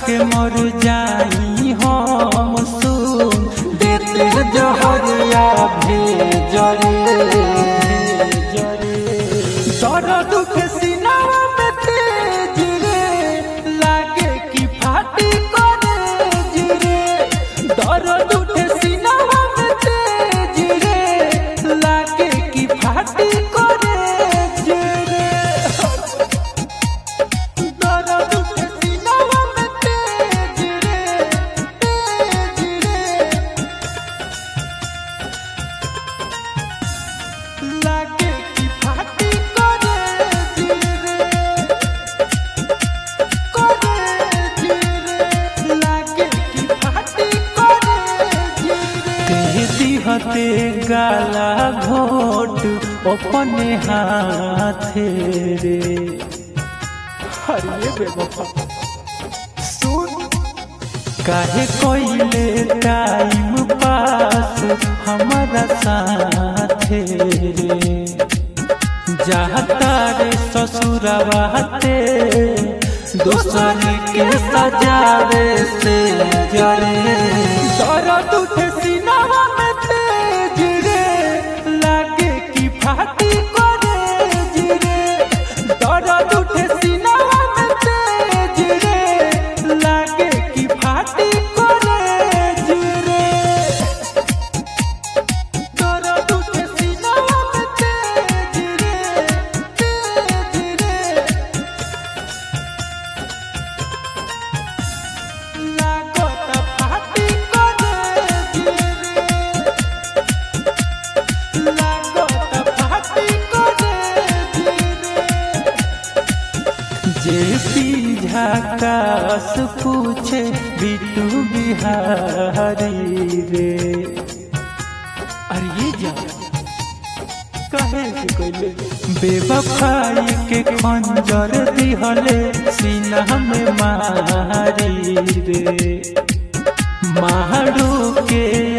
के मर जाई हम सुन देते जहरिया भेजरे दर्द के सीनावा में तेज रे लागे कि फाटी करे रे दर्द के सीनावा में तेज रे लागे कि फाटी करे रे दर्द के सीनावा में तेज रे तेज रे लागे कि फाटी करे रे करे रे लागे कि फाटी करे रे दिहते गाला घोट अपने हाथे रे हरिये बेवफा सुन काहे कोइले टाइम पास हमारा साथे रे जाता रे ससुरवाते दूसर के सजावे से जरे दर्द उठे सीनावा में तेज रे लागे कि फाटी करे रे दर्द उठे सीनावा में तेज रे लागे कि फाटी करे रे दर्द उठे सीनावा में तेज रे तेज रे लागत फाटी करे रे लागत फाटी करे जे झाकास पूछे बिटू बिहारी रे अरे ये जा कहे से कोइले बेवफाई के खंजर दिहले सीना में मारी रे मारू के